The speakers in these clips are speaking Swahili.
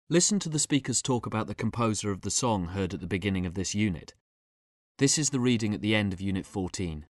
Listen to the speakers talk about the composer of the song heard at the beginning of this unit. This is the reading at the end of Unit 14.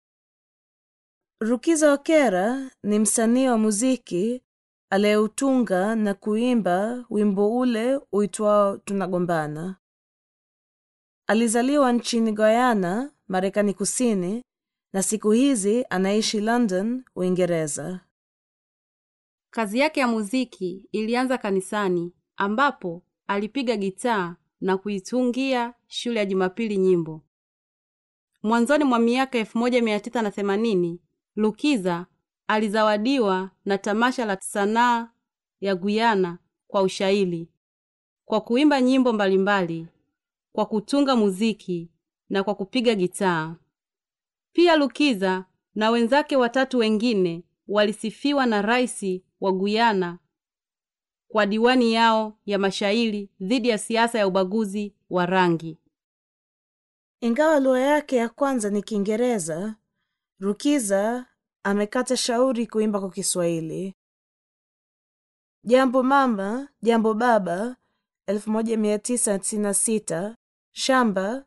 Rukiza Okera ni msanii wa muziki aliyeutunga na kuimba wimbo ule uitwao Tunagombana. Alizaliwa nchini Guyana, Marekani Kusini, na siku hizi anaishi London, Uingereza. Kazi yake ya muziki ilianza kanisani ambapo alipiga gitaa na kuitungia shule ya Jumapili nyimbo. Mwanzoni mwa miaka 1980 Lukiza alizawadiwa na tamasha la sanaa ya Guyana kwa ushairi, kwa kuimba nyimbo mbalimbali, kwa kutunga muziki na kwa kupiga gitaa. Pia Lukiza na wenzake watatu wengine walisifiwa na rais wa Guyana kwa diwani yao ya mashairi dhidi ya siasa ya ubaguzi wa rangi. Ingawa lugha yake ya kwanza ni Kiingereza, Rukiza amekata shauri kuimba kwa Kiswahili. Jambo Mama, Jambo Baba 1996, Shamba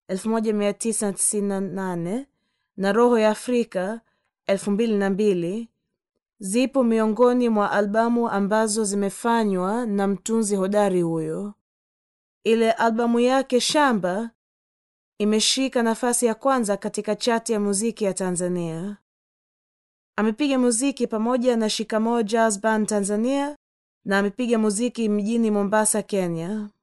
1998 na Roho ya Afrika 2002 zipo miongoni mwa albamu ambazo zimefanywa na mtunzi hodari huyo. Ile albamu yake Shamba imeshika nafasi ya kwanza katika chati ya muziki ya Tanzania. Amepiga muziki pamoja na Shikamoo Jazz Band Tanzania na amepiga muziki mjini Mombasa, Kenya.